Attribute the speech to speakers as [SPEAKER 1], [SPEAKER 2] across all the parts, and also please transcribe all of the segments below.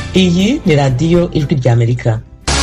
[SPEAKER 1] iyi ni radiyo ijwi ry'amerika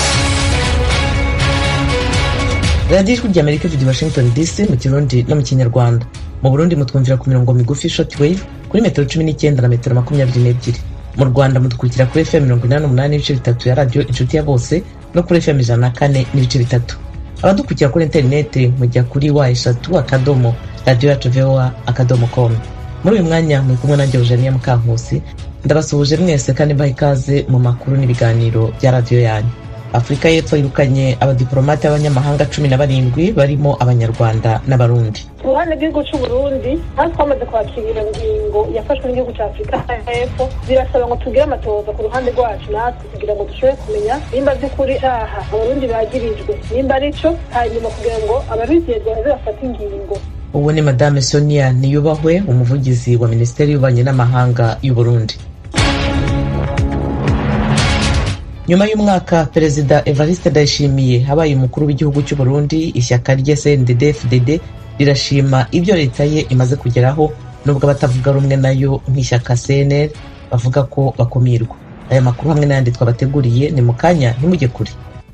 [SPEAKER 1] radiyo ijwi ry'amerika ivugira i washington dc mu kirundi no mu kinyarwanda mu burundi mutwumvira ku mirongo migufi short wave kuri metero cumi n'icyenda na metero makumyabiri n'ebyiri mu rwanda mudukurikira kuri fm mirongo inani n'umunani n'ibice bitatu ya radiyo inshuti ya bose no kuri fm ijana na kane n'ibice bitatu abadukurikira kuri interineti mujya kuri wa eshatu akadomo radiyo yacu voa akadomo komu muri uyu mwanya muri kumwe nanjye eugenia mukankusi ndabasuhuje mwese kandi mbaha ikaze mu makuru n'ibiganiro bya radiyo yanyu afurika y'epfo yirukanye abadiporomate b'abanyamahanga cumi na barindwi barimo abanyarwanda n'abarundi
[SPEAKER 2] ku ruhande rw'igihugu cy'u burundi aho twamaze kwakira iyo ngingo yafashwe n'igihugu cya afurika y'epfo birasaba ngo tugire amatohoza ku ruhande rwacu natwe kugira ngo dushobore kumenya nimba by'ukuri aha abarundi bagirijwe nimba ari cyo hanyuma kugira ngo ababigenzwa baze bafate ingingo
[SPEAKER 1] ubu ni madame sonia niyubahwe umuvugizi wa minisiteri y'ububanyi n'amahanga y'u burundi nyuma y'umwaka perezida evariste ndayishimiye habaye umukuru w'igihugu cy'u burundi ishyaka rye cndd fdd rirashima ibyo leta ye imaze kugeraho nubwo abatavuga rumwe nayo nk'ishyaka cnl bavuga ko bakumirwa aya makuru hamwe n'ayandi twabateguriye ni mu kanya ntimujye kure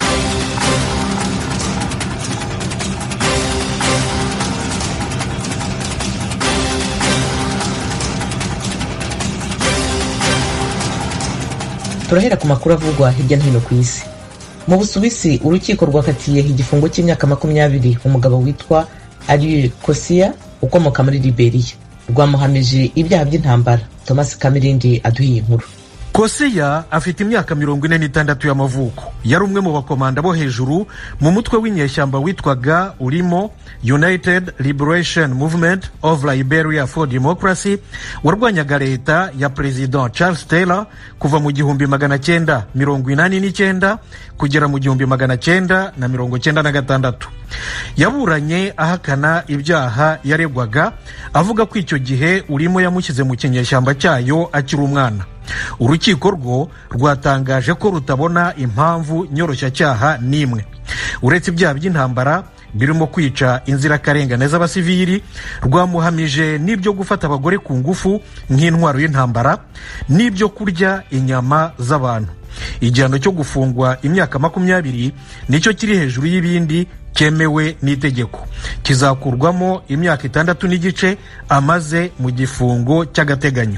[SPEAKER 1] turahera ku makuru avugwa hirya no hino ku isi mu busuwisi urukiko rwakatiye igifungo cy'imyaka makumyabiri umugabo witwa ariel kosia ukomoka muri liberiya rwamuhamije ibyaha by'intambara thomas kamirindi aduhiye inkuru
[SPEAKER 3] koseya afite imyaka mirongo ine n'itandatu y'amavuko yari umwe mu bakomanda bo hejuru mu mutwe w'inyeshyamba witwaga urimo united liberation movement of liberia for democracy warwanyaga leta ya perezida charles taylor kuva mu gihumbi magana cyenda mirongo inani n'icyenda kugera mu gihumbi magana cyenda na mirongo cyenda na gatandatu yaburanye ahakana ibyaha yaregwaga avuga ko icyo gihe urimo yamushyize mu kinyeshyamba cyayo akiri umwana urukiko rwo rwatangaje ko rutabona impamvu nyoroshyacyaha n'imwe uretse ibyaha by'intambara birimo kwica inzirakarengane z'abasivili rwamuhamije n'ibyo gufata abagore ku ngufu nk'intwaro y'intambara n'ibyo kurya inyama z'abantu igihano cyo gufungwa imyaka makumyabiri nicyo kiri hejuru y'ibindi cyemewe n'itegeko kizakurwamo imyaka itandatu n'igice amaze mu gifungo cy'agateganyo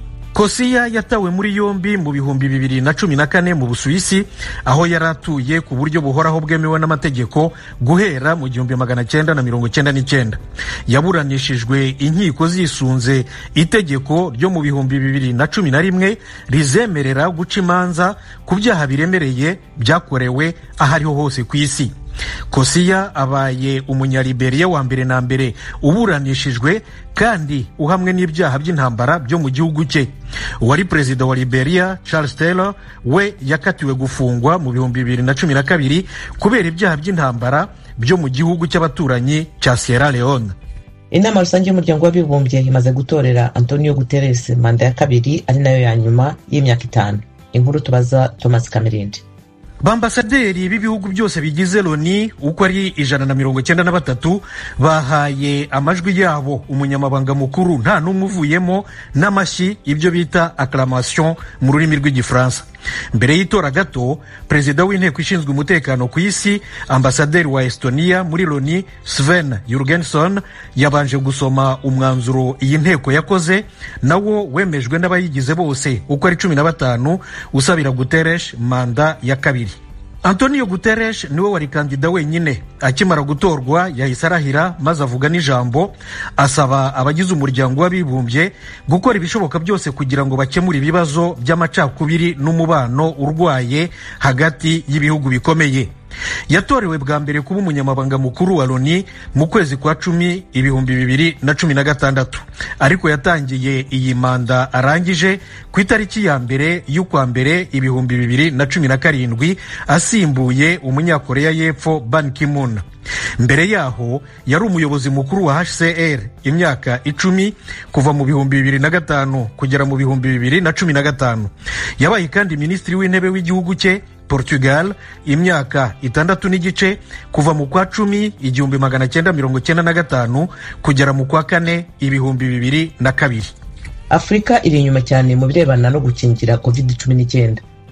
[SPEAKER 3] kosiya yatawe muri yombi mu bihumbi bibiri na cumi na kane mu busuwisi aho yari atuye ku buryo buhoraho bwemewe n'amategeko guhera mu gihumbi magana cyenda na mirongo cyenda n'icyenda yaburanishijwe inkiko zisunze itegeko ryo mu bihumbi bibiri na cumi na rimwe rizemerera guca imanza ku byaha biremereye byakorewe aho ariho hose ku isi kosiya abaye umunyaliberiya wa mbere na mbere uburanishijwe kandi uhamwe n'ibyaha by'intambara byo mu gihugu cye uwari perezida wa liberia charles taylor we yakatiwe gufungwa mu bihumbi bibiri na cumi na kabiri kubera ibyaha by'intambara byo mu gihugu cy'abaturanyi cya sierra leone
[SPEAKER 1] inama rusange y'umuryango w'abibumbye imaze gutorera antonio guterres manda ya kabiri ari nayo ya nyuma y'imyaka itanu inkuru tubaza thomas kamerindi
[SPEAKER 3] bambasaderi b'ibihugu byose bigize loni uko ari ijana na mirongo cyenda na batatu bahaye amajwi yabo umunyamabanga mukuru nta n'umwe uvuyemo n'amashyi ibyo bita acclamation mu rurimi rw'igifaransa mbere y'itora gato perezida w'inteko ishinzwe umutekano ku isi ambasaderi wa estonia muri loni sven yurgenson yabanje gusoma umwanzuro iyi nteko yakoze nawo wemejwe n'abayigize bose uko ari cumi na batanu usabira guteresh manda ya kabiri antonio guterres niwe wari kandida wenyine akimara gutorwa yahise arahira maze avuga n'ijambo asaba abagize umuryango w'abibumbye gukora ibishoboka byose kugira ngo bakemure ibibazo by'amacakubiri n'umubano urwaye hagati y'ibihugu bikomeye yatorewe bwa mbere kuba umunyamabanga mukuru wa loni mu kwezi kwa cumi ibihumbi bibiri na cumi na gatandatu ariko yatangiye iyi manda arangije ku itariki ya mbere y'ukwa mbere ibihumbi bibiri na cumi na karindwi asimbuye umunyakoreya y'epfo ban kimun mbere yaho yari umuyobozi mukuru wa hcr imyaka icumi kuva mu bihumbi bibiri na gatanu kugera mu bihumbi bibiri na cumi na gatanu yabaye kandi minisitiri w'intebe w'igihugu cye portugal imyaka itandatu n'igice kuva mu kwa cumi igihumbi magana cyenda mirongo cyenda na gatanu kugera mu kwa kane ibihumbi bibiri na kabiri
[SPEAKER 1] afurika iri inyuma cyane mu birebana no gukingira covid cumi n'icyenda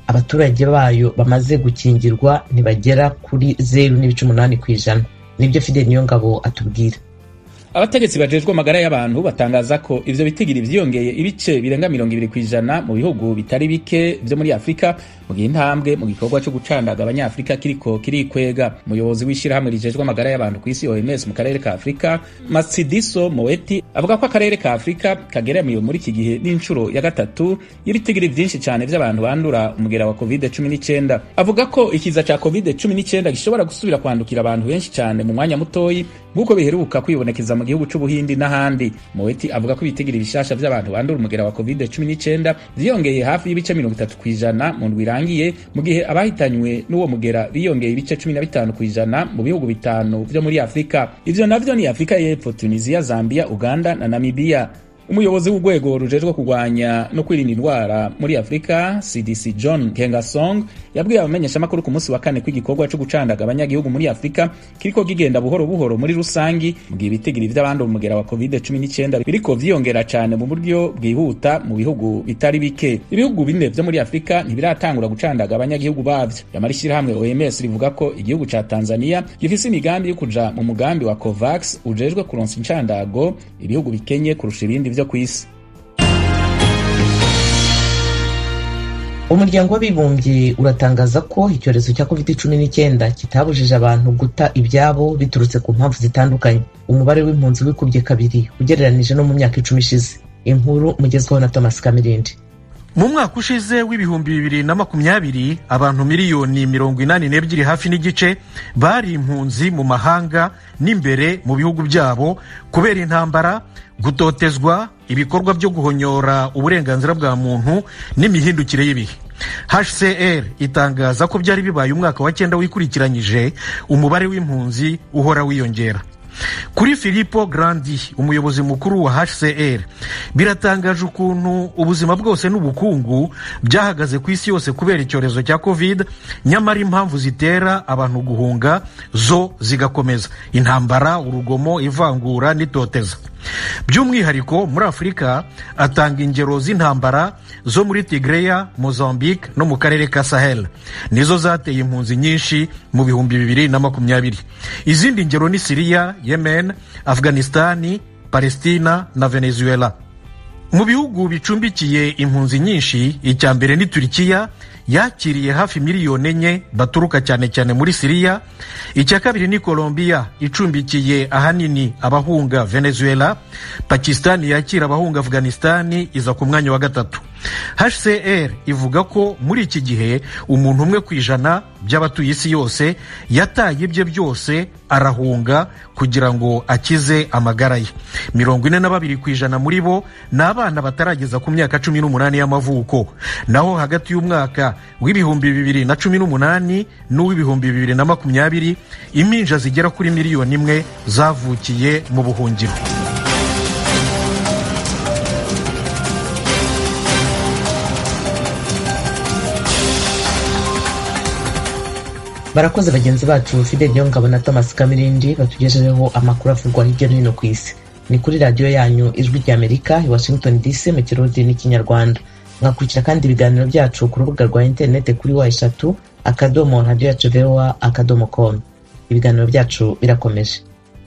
[SPEAKER 1] abaturage bayo bamaze gukingirwa ntibagera kuri zeru n'ibice umunani ku ijana nibyo fide niyo ngabo atubwira
[SPEAKER 4] abategetsi bajejwe amagara y'abantu batangaza ko ivyo bitigiri vyiyongeye ibice birenga mirongo ibiri kw'ijana mu bihugu bitari bike vyo muri afurika mu gihe intambwe mu gikorwa co gucandaga abanyafurika kiriko kirikwega umuyobozi w'ishirahamwe rijejwe amagara y'abantu kw'isi oms mu karere ka afurika matsidiso moeti avuga ko akarere ka afurika kageramiwe muri iki gihe n'incuro ya gatatu y'ibitigiri vyinshi cane vy'abantu bandura umugera wa covid 19 avuga ko ikiza ca covid 19 gishobora gusubira kwandukira abantu benshi cane mu mwanya mutoyi nk'uko biheruka kwibonekeza mu gihugu c'ubuhindi n'ahandi moeti avuga ko ibitigiri bishasha vy'abantu bandura umugera wa covid 19 vyiyongeye hafi y'ibice mirongo itatu kw'ijana mu ndwi irangiye mu gihe abahitanywe n'uwo mugera biyongeye ibice cumi na bitanu kw'ijana mu bihugu bitanu vyo muri afurika ivyo navyo ni afurika y'epfo tunisia zambia uganda na namibia umuyobozi w'urwego rujejwe kurwanya no kwirinda indwara muri afurika cdc john kengasong yabwiye abamenyeshamakuru ku munsi wa kane ko igikorwa co gucandaga abanyagihugu muri afurika kiriko kigenda buhoro buhoro muri rusangi mu gihe ibitigiri vy'abandi umugera wa covid 19 biriko vyiyongera cane mu buryo bwihuta mu bihugu bitari bike ibihugu bine vyo muri afurika ntibiratangura gucandaga abanyagihugu bavyo yamara ishirahamwe oms rivuga ko igihugu ca tanzania gifise imigambi yo kuja mu mugambi wa covax ujejwe kuronsa incandago ibihugu bikenye kurusha ibindi vyo kw'isi
[SPEAKER 1] umuryango w'abibumbye uratangaza ko icyorezo cya covid cumi n'icyenda kitabujije abantu guta ibyabo biturutse ku mpamvu zitandukanye umubare w'impunzi wikubye kabiri ugereranije no mu myaka icumi ishize inkuru mugezweho na thomas kamirindi
[SPEAKER 3] mu mwaka ushize w'ibihumbi bibiri na makumyabiri abantu miliyoni mirongo inani n'ebyiri hafi n'igice bari impunzi mu mahanga n'imbere mu bihugu byabo kubera intambara gutotezwa ibikorwa byo guhonyora uburenganzira bwa muntu n'imihindukire y'ibihe hcr itangaza ko byari bibaye umwaka wa cyenda wikurikiranyije umubare w'impunzi uhora wiyongera kuri filipo grandi umuyobozi mukuru wa hcr biratangaje ukuntu ubuzima bwose n'ubukungu byahagaze ku isi yose kubera icyorezo cya covid nyamara impamvu zitera abantu guhunga zo zigakomeza intambara urugomo ivangura n'itoteza by'umwihariko muri afurika atanga ingero z'intambara zo muri tigreya mozambique no mu karere ka sahel nizo zateye impunzi nyinshi mu bihumbi bibiri na makumyabiri izindi ngero ni siriya yemen afghanistani palestina na venezuela mu bihugu bicumbikiye impunzi nyinshi icya mbere ni turikiya yakiriye hafi miliyoni enye baturuka cyane cyane muri siriya icya kabiri ni colombia icumbikiye ahanini abahunga venezuela pakistani yakira abahunga afghanistani iza ku mwanya wa gatatu hcr ivuga ko muri iki gihe umuntu umwe ku ijana by'abatuye isi yose yataye ibye byose arahunga kugira ngo akize amagara ye mirongo ine na babiri ku ijana muri bo ni abana batarageza ku myaka cumi n'umunani y'amavuko naho hagati y'umwaka w'ibihumbi bibiri na cumi n'umunani n'uw'ibihumbi bibiri na makumyabiri impinja zigera kuri miliyoni imwe zavukiye mu buhungiro
[SPEAKER 1] barakoze bagenzi bacu fidel niyongabo na thomas kamirindi batugejejeho amakuru avugwa hirya no hino ku isi ni kuri radiyo yanyu ijwi rya amerika i washington dc mu kirundi n'ikinyarwanda mwakurikira kandi ibiganiro byacu ku rubuga rwa interineti kuri wa eshatu akadomo radiyo yacu voa akadomo com ibiganiro byacu birakomeje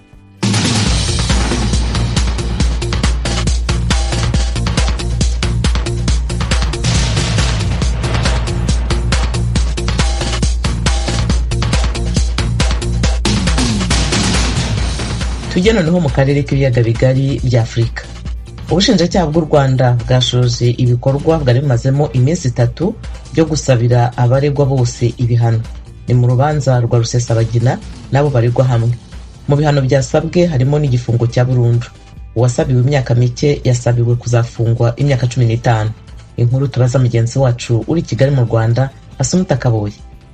[SPEAKER 1] tujye noneho mu karere k'ibiyaga bigari bya afurika ubushinjacyaha bw'u rwanda bwashoje ibikorwa bwari bumazemo iminsi itatu byo gusabira abaregwa bose ibihano ni mu rubanza rwa rusesabagina n'abo baregwa hamwe mu bihano byasabwe harimo n'igifungo cya burundu uwasabiwe imyaka mike yasabiwe kuzafungwa imyaka cumi n'itanu inkuru tubaza mugenzi wacu uri kigali mu rwanda asumuta kaboye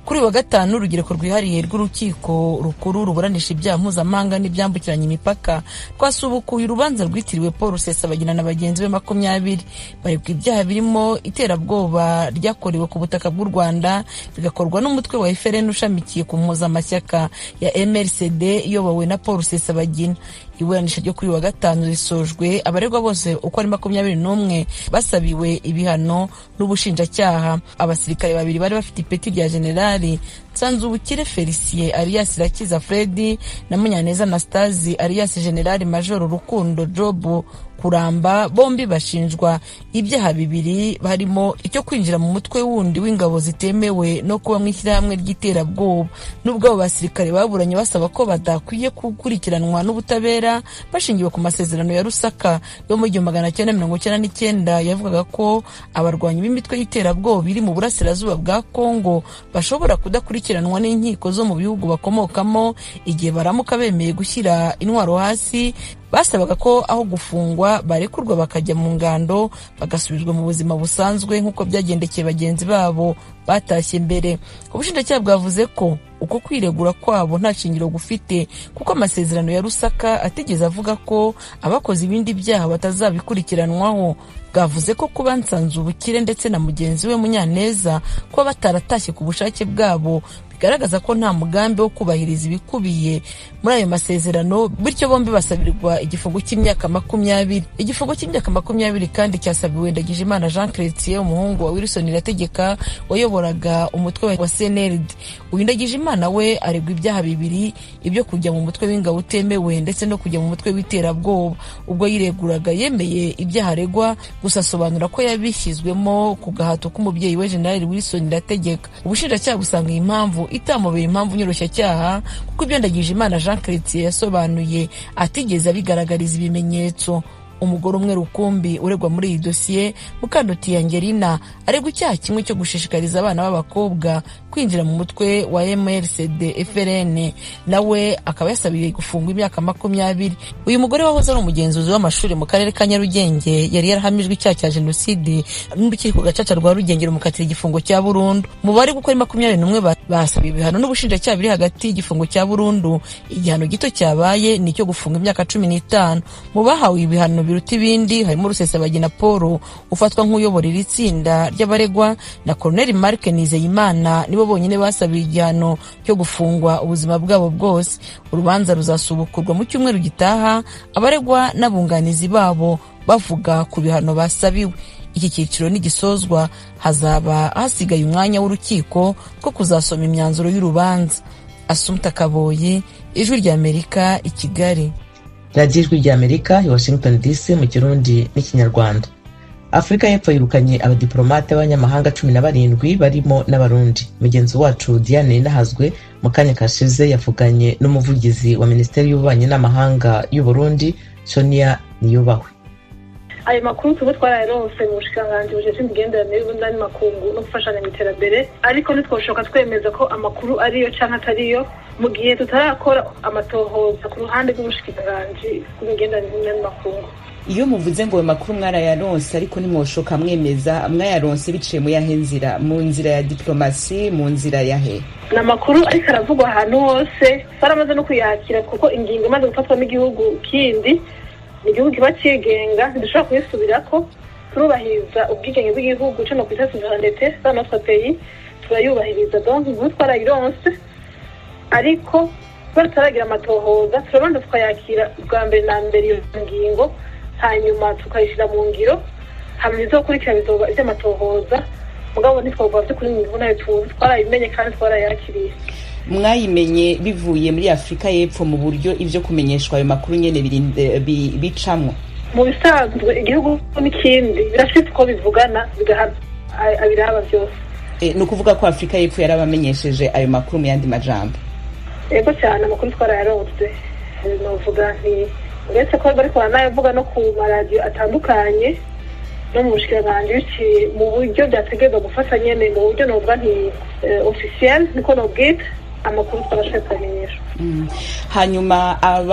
[SPEAKER 5] kuri wa gatanu urugereko rwihariye rw'urukiko rukuru ruburanisha ibyaha mpuzamahanga n'ibyambukiranya imipaka rwasubukuye urubanza rwitiriwe paul rusesabagina na bagenzi be makumyabiri baregwa ibyaha birimo iterabwoba ryakorewe ku butaka bw'u rwanda bigakorwa n'umutwe wa efrn ushamikiye ku mpuzamashyaka ya mrcd iyobowe na paul rusesabagina iburanisha ryo kuri wa gatanu risojwe abaregwa bose uko ari makumyabiri n'umwe basabiwe ibihano n'ubushinjacyaha abasirikare babiri bari bafite ipeti rya generali nsanzubukire felicien alias irakiza fredi na munyaneza anastasi alias generali majoro rukundo jobu kuramba bombi bashinjwa ibyaha bibiri harimo icyo kwinjira mu mutwe wundi w'ingabo zitemewe no kuba mu ishyirahamwe ry'iterabwoba n'ubwo abo basirikare baburanye basaba ko badakwiye gukurikiranwa n'ubutabera bashingiwe ku masezerano ya rusaka yo mu gihumbi magana cyenda mirongo icyenda n'icyenda yavugaga ko abarwanyi b'imitwe y'iterabwoba iri mu burasirazuba bwa kongo bashobora kudakurikiranwa n'inkiko zo mu bihugu bakomokamo igihe baramuka bemeye gushyira intwaro hasi basabaga ko aho gufungwa barekurwa bakajya mu ngando bagasubizwa mu buzima busanzwe nk'uko byagendekeye bagenzi babo batashye mbere ubushinjacyaha bwavuze ko uko kwiregura kwabo nta shingiro gufite kuko amasezerano ya rusaka atigeze avuga ko abakoze ibindi byaha batazabikurikiranwaho bwavuze ko kuba nsanze ubukire ndetse na mugenzi we munyaneza kuba bataratashye ku bushake bwabo bigaragaza ko nta mugambi wo kubahiriza ibikubiye muri ayo masezerano bityo bombi basabirwa igifungo cy'imyaka makumyabiri igifungo cy'imyaka makumyabiri kandi cyasabiwe ndagijimana jean chrétien umuhungu wa wilson irategeka wayoboraga umutwe wa cnld uyu ndagijimana we aregwa ibyaha bibiri ibyo kujya mu mutwe w'ingabo utemewe ndetse no kujya mu mutwe w'iterabwoba ubwo yireguraga yemeye ibyaha aregwa gusa asobanura ko yabishyizwemo ku gahato k'umubyeyi we generali wilson irategeka ubushinjacyaha busanga iyi mpamvu itamubera impamvu nyoroshya kuko ibyo ndagijimana jean chrétien yasobanuye atigeze abigaragariza ibimenyetso umugore umwe rukumbi uregwa muri iyi dosiye mukanduti angelina aregwa icyaha kimwe cyo gushishikariza abana b'abakobwa kwinjira mu mutwe wa mrcd frn nawe akaba yasabiye gufungwa imyaka makumyabiri uyu mugore wahoze ari umugenzuzi w'amashuri mu karere ka nyarugenge yari yarahamijwe icyaha cya jenoside n'urukiko gacaca rwa rugenge rumukatira igifungo cya burundu mu bari gukora makumyabiri n'umwe basabiye ibihano n'ubushinjacyaha biri hagati y'igifungo cya burundu igihano gito cyabaye ni icyo gufunga imyaka cumi n'itanu mu bahawe ibihano biruta ibindi harimo rusesabagina paul ufatwa nk'uyobora iri tsinda ry'abaregwa na koroneli marc nizeyimana nibo bonyine basabiye igihano cyo gufungwa ubuzima bwabo bwose urubanza ruzasubukurwa mu cyumweru gitaha abaregwa n'abunganizi babo bavuga ku bihano basabiwe iki cyiciro nigisozwa hazaba hasigaye umwanya w'urukiko two kuzasoma imyanzuro y'urubanza asumta kaboyi ijwi ry'amerika i kigali
[SPEAKER 1] radiyo ijwi ry'amerika i washington dc mu kirundi n'ikinyarwanda afurika y'epfo yirukanye abadiporomate b'abanyamahanga cumi na barindwi barimo n'abarundi mugenzi wacu diane nahazwe mu kanya kashize yavuganye n'umuvugizi wa minisiteri y'ububanyi n'amahanga y'uburundi sonia niyubahwe
[SPEAKER 2] ayo makuru tuba twarayaronse mu bushikiranganji bujejwe imigenderanire y'ubundi n'andi makungu no gufashanya mu iterambere ariko ntitwoshoka twemeza ko amakuru ariyo canke atariyo mu gihe tutarakora amatohoza ku ruhande rw'ubushikiranganji bw'imigenderanire n'andi makungu
[SPEAKER 6] iyo muvuze ngo ayo makuru mwarayaronse ariko nimwoshoka mwemeza mwayaronse biciye mu yahe nzira mu nzira ya diplomasi mu nzira yahe
[SPEAKER 2] ni amakuru ariko aravugwa ahantu hose baramaze no kuyakira kuko ingingo imaze gufatwa n'igihugu kindi ni igihugu kiba cyigenga ntidushobora kuyisubirako turubahiriza ubwigenge bw'igihugu cyo no ku isi ndetse za notre pays turayubahiriza donc inkuru twarayironse ariko kuba tutaragira amatohoza turabanza tukayakira bwa mbere na mbere iyo ngingo hanyuma tukayishyira mu ngiro hanyuma izokurikira bizoba iby'amatohoza mugabo ntitwavuga by'ukuri mu nayo tuzi twarayimenye kandi twarayakiriye
[SPEAKER 6] mwayimenye bivuye muri afurika y'epfo mu buryo ibyo kumenyeshwa ayo makuru nyine bicamwo
[SPEAKER 2] mu bisanzwe igihugu n'ikindi birafite uko bivugana bigahana abiraba byose
[SPEAKER 6] ni ukuvuga ko afurika y'epfo yarabamenyesheje ayo makuru mu yandi majambo
[SPEAKER 2] yego cyane amakuru twarayaronse novuga nti uretse ko bari baranayavuga no ku maradiyo atandukanye no mu bushikiranganji biciye mu buryo byategerezwa gufata nyene mu buryo novuga nti officiel niko nobwita amakuru twabashoboye kubamenyesha
[SPEAKER 6] hanyuma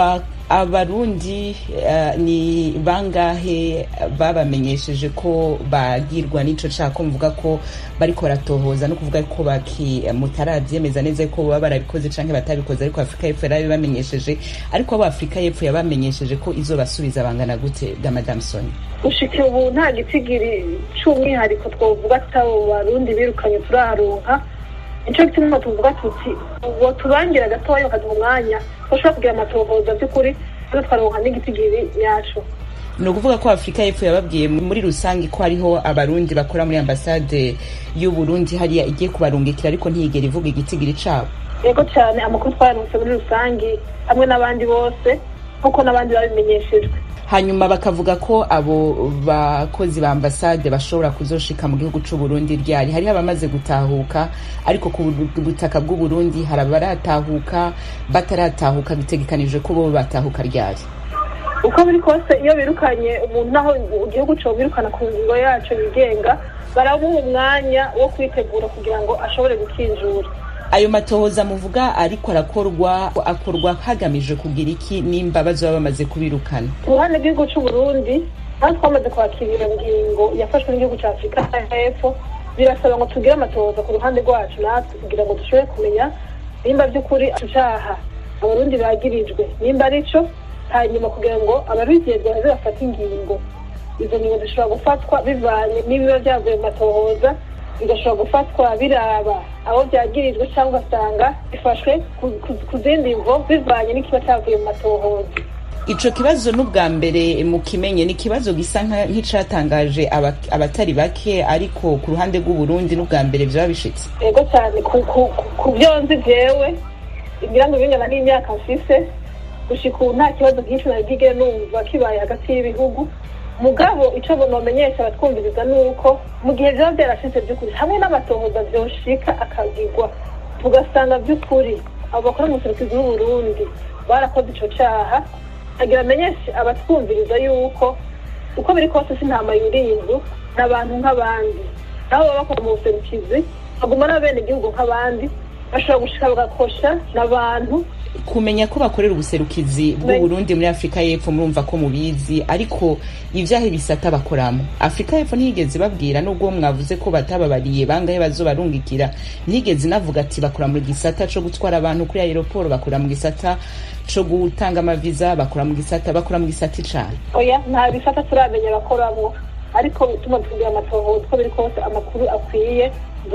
[SPEAKER 6] abarundi uh, ni bangahe babamenyesheje ko bagirwa n'ico cako mvuga ko bariko baratohoza no kuvuga ko baki mutaravyemeza neza ko baba barabikoze canke batabikoze ariko afurika y'epfo yarabi bamenyesheje ariko abo afurika y'epfo yabamenyesheje ko izobasubiza bangana gute ga madame soni
[SPEAKER 2] gushika ubu nta gitigiri c'umwihariko twovuga tutabo barundi birukanye turaronka nico gituma tuvuga tuti uwo tubangira gatoya bakaduha umwanya bashobora kugira amatohoza by'ukuri rero twaronka n'igitigiri yacu
[SPEAKER 6] ni ukuvuga ko afurika y'epfo yababwiye muri rusange ko hariho abarundi bakora muri ambasade y'uburundi hariya igiye kubarungikira ariko ntiyigera ivuga igitigiri cabo
[SPEAKER 2] yego cyane amakuru twayaronse muri rusange hamwe n'abandi bose nk'uko n'abandi babimenyeshejwe
[SPEAKER 6] hanyuma bakavuga ko abo bakozi ba ambasade bashobora kuzoshika mu gihugu c'uburundi ryari hariho abamaze gutahuka ariko ku butaka bw'uburundi hari abaratahuka bataratahuka bitegekanije ko bo batahuka ryari
[SPEAKER 2] uko biri kose iyo birukanye umuntu naho igihugu cyo birukana ku ngingo yacu yigenga baramuha umwanya wo kwitegura kugira ngo ashobore gukinjura
[SPEAKER 6] ayo matohoza muvuga ariko arakorwa akorwa hagamije kugira iki nimba bazoba bamaze kubirukana
[SPEAKER 2] ku ruhande rw'igihugu c'uburundi aho twamaze kwakirira ngingo yafashwe n'igihugu ca afurika y'epfo birasaba ngo tugire amatohoza ku ruhande rwacu natwe kugira ngo dushobore kumenya nimba by'ukuri icaha abarundi bagirijwe nimba ari co hanyuma kugira ngo ababigenzwa baze bafate ingingo izo ngingo zishobora gufatwa bivanye n'ibiba byavuye mu matohoza bigashobora gufatwa biraba abo byagirijwe cyangwa ugasanga bifashwe ku zindi mvo bivanye n'ikiba cyavuye mu matohoza
[SPEAKER 6] ico kibazo n'ubwa mbere mukimenye ni ikibazo gisa nk'icatangaje abatari bake ariko ku ruhande rw'uburundi n'ubwa mbere vyaba bishitse
[SPEAKER 2] yego cyane ku vyo nzi vyewe ngira ngo bingana n'imyaka mfise gushika ubu nta kibazo nk'ico nabwigere numva kibaye hagati y'ibihugu mugabo ico nomenyesha abatwumviriza ni uko mu gihe vyaba vyarashitse vy'ukuri hamwe n'amatohoza vyoshika akagirwa tugasanga vy'ukuri abo bakora mu buserukizi bw'uburundi barakoze ico caha agira amenyeshe abatwumviriza yuko uko biri kose sintama yurinzu n'abantu nk'abandi nabo baba bakora mu buserukizi baguma n'abene igihugu nk'abandi bashobora gushika bagakosha n'abantu
[SPEAKER 6] kumenya ko bakorera ubuserukizi bw'uburundi muri afurika y'epfo murumva ko mubizi ariko ivyahe bisata bakoramo afurika y'epfo ntiyigeze babwira nubwo mwavuze ko batababariye bangahe bazobarungikira ntiyigeze inavuga ati bakora mu gisata co gutwara abantu kuri aeroporo bakora mu gisata co gutanga amaviza bakora mu gisata bakora mu gisata icane
[SPEAKER 2] oya nta bisata turamenya bakoramwo ariko bituma tugira amatohoza uko biri kose amakuru akwiye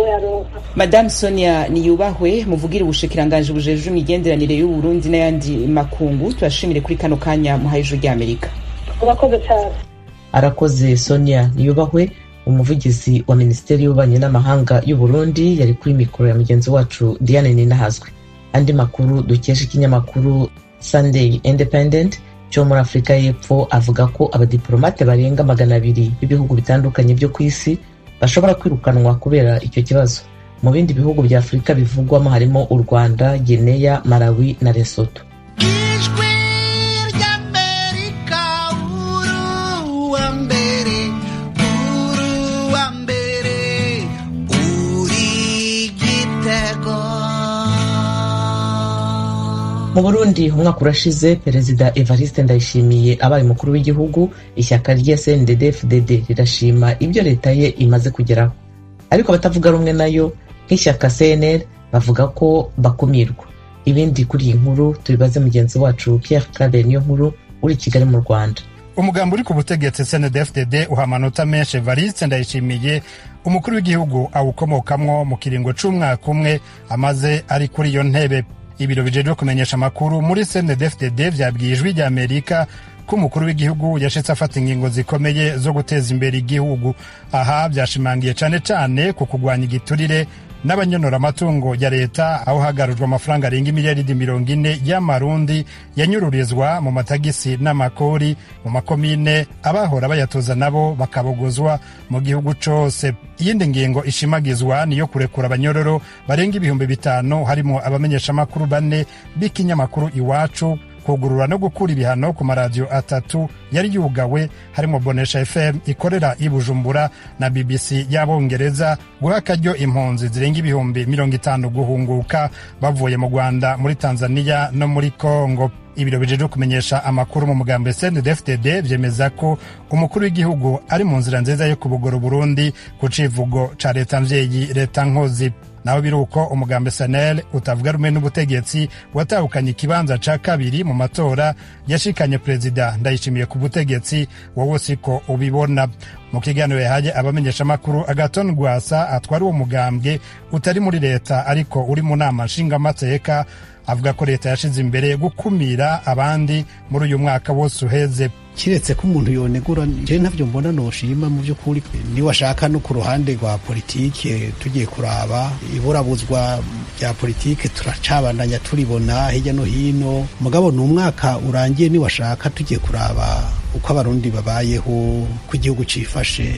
[SPEAKER 6] madame sonia niyubahwe muvugira ubushikiranganji bujejwe imigenderanire y'uburundi n'ayandi makungu turashimire kuri kano kanya muhaye ijuru ry'amerika
[SPEAKER 2] urakoze cyane
[SPEAKER 1] arakoze sonia niyubahwe umuvugizi wa minisiteri y'ububanyi n'amahanga y'uburundi yari kuri mikoro ya mugenzi wacu diane ninahazwe andi makuru dukesha ikinyamakuru sunday independent cyo muri afurika y'epfo avuga ko abadiplomate barenga magana abiri b'ibihugu bitandukanye byo ku isi bashobora kwirukanwa kubera icyo kibazo mu bindi bihugu bya afurika bivugwamo harimo u rwanda gineya malawi na lesoto
[SPEAKER 7] ijwi ry'amerika uruwa mbere uruwa mbere uri gitego
[SPEAKER 1] mu burundi umwaka urashize perezida evariste ndayishimiye abaye umukuru w'igihugu ishyaka rye cndd fdd rirashima ibyo leta ye imaze kugeraho ariko abatavuga rumwe nayo nk'ishyaka cnl bavuga ko bakumirwa ibindi kuri iyi nkuru tubibaze mugenzi wacu pierre claver niyo nkuru uri i kigali mu rwanda
[SPEAKER 8] umugambi uri ku butegetsi cndfdd uha amanota menshi evariste ndayishimiye umukuru w'igihugu awukomokamwo mu kiringo c'umwaka umwe amaze ari kuri iyo ntebe ibiro bijejwe kumenyesha amakuru muri cndfdd vyabwiye ijwi rya amerika ko umukuru w'igihugu yashitse afata ingingo zikomeye zo guteza imbere igihugu aha vyashimangiye cane cane ku kugwanya igiturire n'abanyonora amatungo ya leta aho hagarujwe amafaranga arenga imiliyaridi mirongo ine y'amarundi yanyururizwa mu matagisi n'amakori mu makomine abahora bayatoza nabo bakabogozwa mu gihugu cose iyindi ngingo ishimagizwa niyo kurekura abanyororo barenga ibihumbi bitanu harimo abamenyeshamakuru bane b'ikinyamakuru iwacu kugurura no gukura ibihano ku maradiyo atatu yari yugawe harimo bonesha fm ikorera i bujumbura na bbc y'abongereza guha akaryo impunzi zirenga ibihumbi mirongo itanu guhunguka bavuye mu rwanda muri tanzania no muri congo ibiro bijejwe kumenyesha amakuru mu mugambi CNDD-FDD vyemeza ko umukuru w'igihugu ari mu nzira nziza yo kubugora Burundi ku civugo ca leta mvyeyi leta nkozi naho biri uko umugambi sanel utavuga rumwe n'ubutegetsi watahukanye ikibanza ca kabiri mu matora yashikanye perezida ndayishimiye ku butegetsi wowe siko ubibona mu kiganiro yahaye abamenyeshamakuru agaton rwasa atwara uwo mugambwe utari muri leta ariko uri mu nama nshingamateka avuga ko leta yashize imbere gukumira abandi muri uyu mwaka wose uheze
[SPEAKER 9] kiretse ko umuntu yonegura je ntavyo mbona noshima mu by'ukuri niwashaka no ku ruhande rwa politike tugiye kuraba iburabuzwa rya politike turacabandanya turibona hirya no hino mugabo ni umwaka urangiye niwashaka tugiye kuraba uko abarundi babayeho ko igihugu cifashe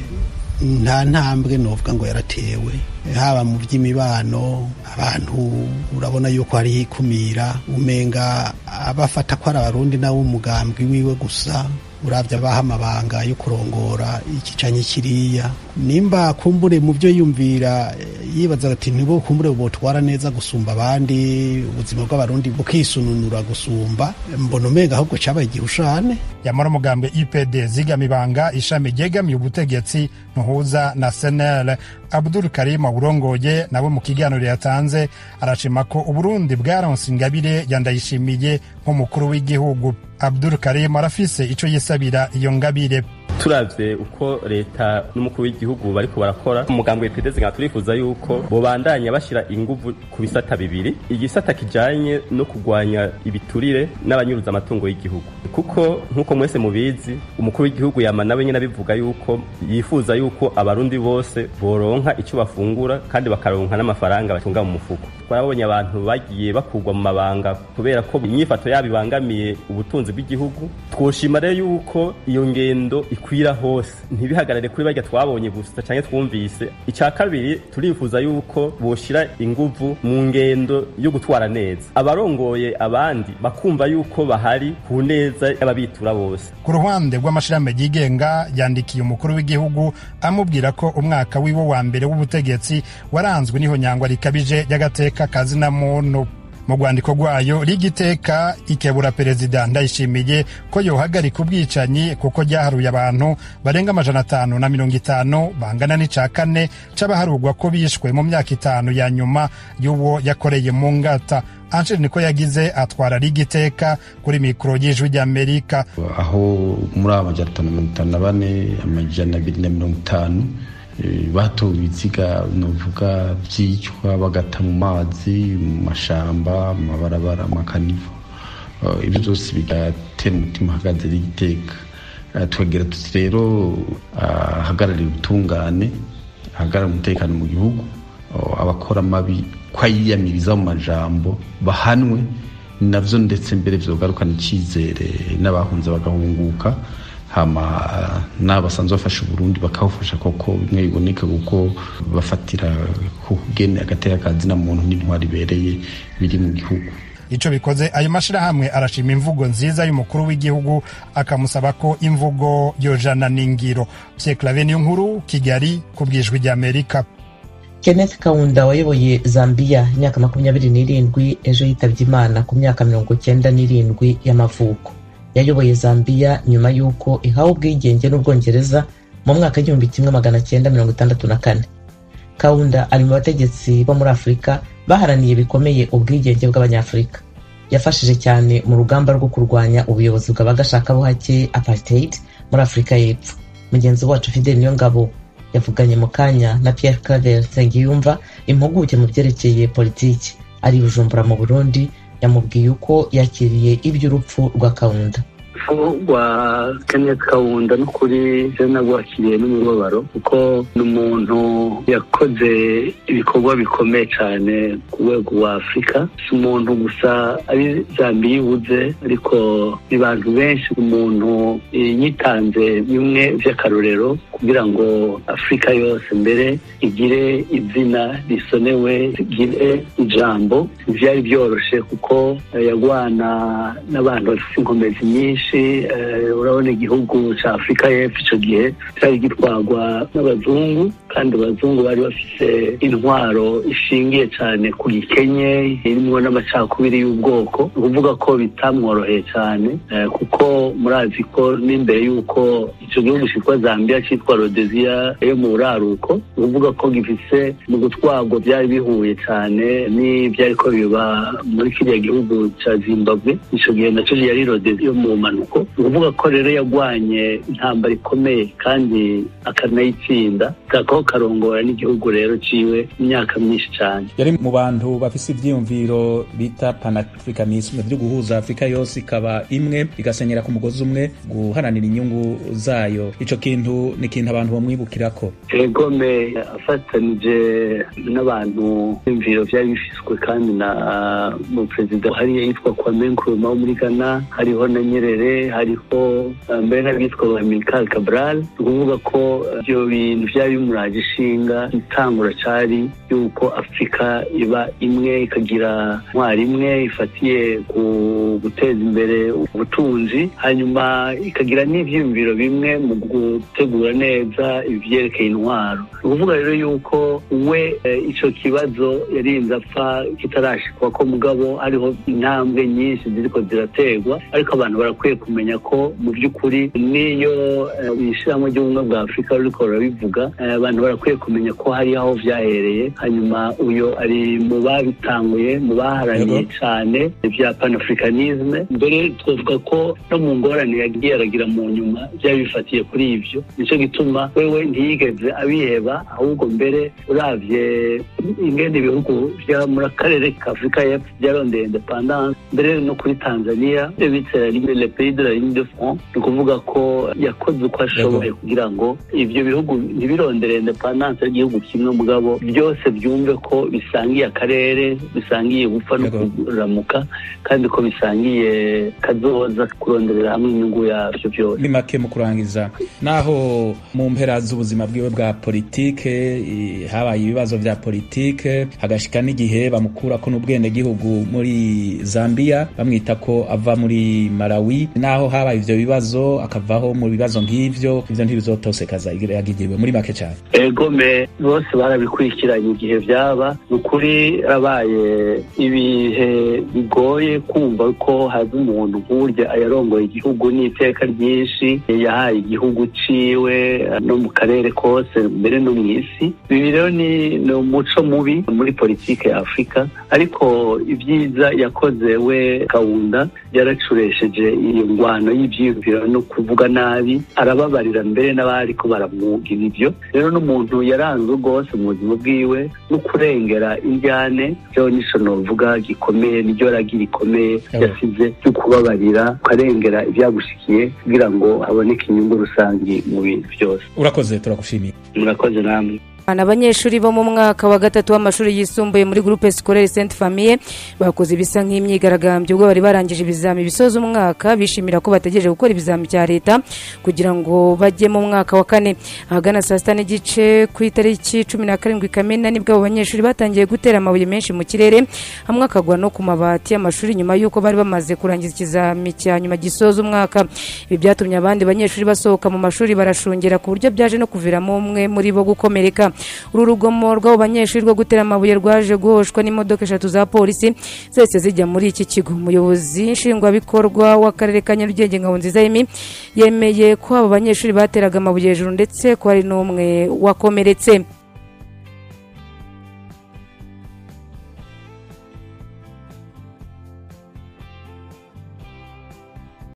[SPEAKER 9] nta ntambwe novuga ngo yaratewe haba mu by'imibano abantu urabona yuko hariho ikumira umenga abafata ko ari abarundi nawe umugambwe wiwe gusa urabya abaha amabanga yo kurongora ikicanye kiriya nimba kumbure mu byo yumvira yibaza ati nibo kumbure botwara neza gusumba abandi ubuzima bw'abarundi bukisununura gusumba mbona umenga ahubwo cabaye igihushane
[SPEAKER 8] yamara umugambi ipd zigamibanga ishami ryegamiye ubutegetsi ntuhuza na senel abdul karim burongoye nawe mu kiganiro yatanze arashima ko uburundi bwaronse ingabire yandayishimiye nk'umukuru w'igihugu abdul karim arafise ico yisabira iyo ngabire
[SPEAKER 10] turavye uko leta n'umukuru w'igihugu bariko barakora umugambwe w'ipedezi nka turifuza yuko bobandanya bashira inguvu ku bisata bibiri igisata kijanye no kugwanya ibiturire n'abanyuruza amatungo y'igihugu kuko nk'uko mwese mubizi umukuru w'igihugu yama nawe nyene abivuga yuko yifuza yuko abarundi bose boronka ico bafungura kandi bakaronka n'amafaranga batunga mu mufuko twarabonye abantu bagiye bakurwa mu mabanga kubera ko inyifato yabo ibangamiye ubutunzi bw'igihugu twoshima rero yuko iyo ngendo ikwira hose ntibihagarare kuri barya twabonye gusa canke twumvise ica kabiri turifuza yuko boshira inguvu mu ngendo yo gutwara neza abarongoye abandi bakumva yuko bahari ku neza y'ababitura bose
[SPEAKER 8] ku ruhande rw'amashirahamwe yigenga yandikiye umukuru w'igihugu amubwira ko umwaka wiwe wa mbere w'ubutegetsi waranzwe n'ihonyangwa rikabije ry'agateka kazina muntu mu rwandiko rwayo rigiteka ikebura perezida ndayishimiye ko yohagarika ubwicanyi kuko ryaharuye abantu barenga amajana atanu na mirongo itanu bangana n'ica kane c'abaharurwa ko bishwe mu myaka itanu ya nyuma y'uwo yakoreye mu ngata Angel niko yagize atwara rigiteka kuri mikoro y'ijwi ry'Amerika
[SPEAKER 11] aho muri amajana atanu na mirongo itanu na bane amajana abiri na mirongo itanu batowe ibiziga novuga byicwa bagata mu mazi mu mashamba mu mabarabara amakanivo ibyo byose bigatera umutima ahagaze rigiteka tukagira tuti rero ahagararira ubutungane ahagarara umutekano mu gihugu abakora amabi ko ayiyamiriza mu majambo bahanwe navyo ndetse mbere vyogarukana icyizere n'abahunze bagahunguka hama n'abasanzwe bafasha uburundi bakawufasha koko bimwe biboneka kuko bafatira ku kugene agateka kazina muntu n'intwari ibereye biri mu gihugu
[SPEAKER 8] ico bikoze ayo mashirahamwe arashima imvugo nziza y'umukuru w'igihugu akamusaba ko imvugo yojana n'ingiro Pierre Claver niyo nkuru Kigali ku bwijwi ry'Amerika
[SPEAKER 1] Kenneth Kaunda wayoboye Zambia imyaka makumyabiri n'irindwi ejo yitabye Imana ku myaka mirongo cyenda n'irindwi y'amavuko yayoboye Zambia nyuma y'uko ihawe ubwigenge n'Ubwongereza mu mwaka w'igihumbi kimwe magana cyenda mirongo itandatu na kane Kaunda ari mu bategetsi bo muri Afurika baharaniye bikomeye ubwigenge bw'Abanyafurika yafashije cyane mu rugamba rwo kurwanya ubuyobozi bw'abagashakabuhake apartheid muri Afurika y'Epfo mugenzi wacu Fidel Niyongabo yavuganye mu kanya na Pierre Claver Nsengiyumva impuguke mu byerekeye politiki ari Bujumbura mu Burundi yamubwiye uko yakiriye iby'urupfu rwa Kaunda
[SPEAKER 12] rwa Kenneth Kaunda n'ukuri je nagwakiriye n'umubabaro kuko ni umuntu yakoze ibikorwa bikomeye cyane ku rwego rwa Afurika si umuntu gusa ari Zambia ibuze ariko ni bantu benshi umuntu yitanze bimwe vy'akarorero kugira ngo Afurika yose mbere igire izina risonewe igire ijambo vyari byoroshe kuko yagwana n'abantu bafite inkomezi nyinshi urabona igihugu cya afurika y'epfo icyo gihe cyari gitwarwa n'abazungu kandi abazungu bari bafise intwaro ishingiye cyane ku gikenye irimwo n'amacakubiri y'ubwoko ni ukuvuga ko bitamworoheye cyane eh, kuko murazi ko n'imbere y'uko icyo gihugu cyitwa zambia cyitwa rodeziya yo mu buraruko ni ukuvuga ko gifise mu gutwarwa byari bihuye cyane n'ibyari ko biba muri kiriya gihugu cya zimbabwe icyo gihe nacyo yari rodeziya yo mu mpanuko ni ukuvuga ko rero yagwanye intambara ikomeye kandi akanayitsinda kakaba karongora n'igihugu rero ciwe imyaka myinshi cyane
[SPEAKER 4] yari mu bantu bafise ivyiyumviro bita panafricanisme vyo guhuza afurika yose ikaba imwe igasenyera ku mugozi umwe guharanira inyungu zayo ico kintu ni ikintu abantu bamwibukirako
[SPEAKER 12] egome afatanije n'abantu imviro vyari bifiswe kandi na mu perezida hariya yitwa kwame nkrumah wo muri ghana hariho na nyerere hariho uh, mbere n'abitwa ba milkal cabral ni ukuvuga ko ivyo bintu vyari bimuraje ishinga itangura cari yuko afurika iba imwe ikagira ntwari imwe ifatiye ku guteza imbere ubutunzi hanyuma ikagira n'ivyiyumviro bimwe mu gutegura neza ivyerekeye intwaro ni ukuvuga rero yuko we eh, ico kibazo yarinze apfa kitarashikwa ko mugabo hariho intambwe nyinshi ziriko zirategwa ariko abantu barakwiye kumenya ko mu by'ukuri n'iyo eh, ishirahamwe ry'ubumwe bwa afurika ruriko rurabivuga eh, abantu barakwiye kumenya ko hari aho vyahereye hanyuma uyo ari mu babitanguye mu baharaniye cyane ibya panafricanisme mbere twavuga ko no mu ngorane yagiye aragira mu nyuma byari bifatiye kuri ivyo nico gituma wewe ntiyigeze abiheba ahubwo mbere uravye ingene ibihugu vya muri akarere ka afurika y'epfo byarondeye independance mbere no kuri tanzania ibyo bita le pays de la ligne de front ni ukuvuga ko yakoze uko ashoboye kugira ngo ivyo bihugu ntibirondere independance y'igihugu kimwe mugabo byose byumve ko bisangiye akarere bisangiye gupfa no kuramuka kandi ko bisangiye kazoza kuronderera hamwe inyungu yavyo byose
[SPEAKER 4] ni make mu kurangiza naho mu mpera z'ubuzima bwiwe bwa politike i- habaye ibibazo vya politike hagashika n'igihe bamukurako n'ubwenegihugu muri zambia bamwita ko ava muri malawi naho habaye ivyo bibazo akavaho mu bibazo nk'ivyo ivyo ntibizotosekaza yagigiriwe muri make cyane
[SPEAKER 12] egome bose barabikurikiranye igihe byaba ni ukuri abaye ibihe bigoye kumva ko haza umuntu nk'urya ayarongoye igihugu n'iteka ryinshi yahaye igihugu ciwe no mu karere kose mbere no mu isi ibi rero ni ni umuco mubi muri politike ya afurika ariko ibyiza yakoze we kawunda yaracuresheje iyo ngwano y'ivyiyumviro no kuvuga nabi arababarira mbere n'abari ko baramwugira ibyo rero n'umuntu yaranzwe rwose mu buzima bwiwe no kurengera indyane rero nico novuga gikomeye niryo ragi rikomeye yasize ryo kubabarira ukarengera ibyagushikiye kugira ngo haboneke inyungu rusange mu bintu byose
[SPEAKER 4] urakoze turagushimiye
[SPEAKER 12] murakoze namwe
[SPEAKER 13] abanyeshuri bo mu mwaka wa gatatu w'amashuri yisumbuye muri groupe scolaire Sainte Famille bakoze ibisa nk'imyigaragambyo ubwo bari barangije ibizami bisoza umwaka bishimira ko bategereje gukora ibizami bya leta kugira ngo bajye mu mwaka wa kane ahagana saa sita n'igice ku itariki cumi na karindwi kamena nibwo abo banyeshuri batangiye gutera amabuye menshi mu kirere hamwe akagwa no ku mabati y'amashuri nyuma y'uko bari bamaze kurangiza ikizami cya nyuma gisoza umwaka ibi byatumye abandi banyeshuri basohoka mu mashuri barashungera ku buryo byaje no kuviramo umwe muri bo gukomereka uru rugomo rw'abo banyeshuri rwo gutera amabuye rwaje guhoshwa n'imodoka eshatu za polisi zose zijya muri iki kigo umuyobozi nshingwabikorwa w'akarere ka nyarugenge ngabonziza yemi yemeye ko abo banyeshuri bateraga amabuye hejuru ndetse ko hari n'umwe wakomeretse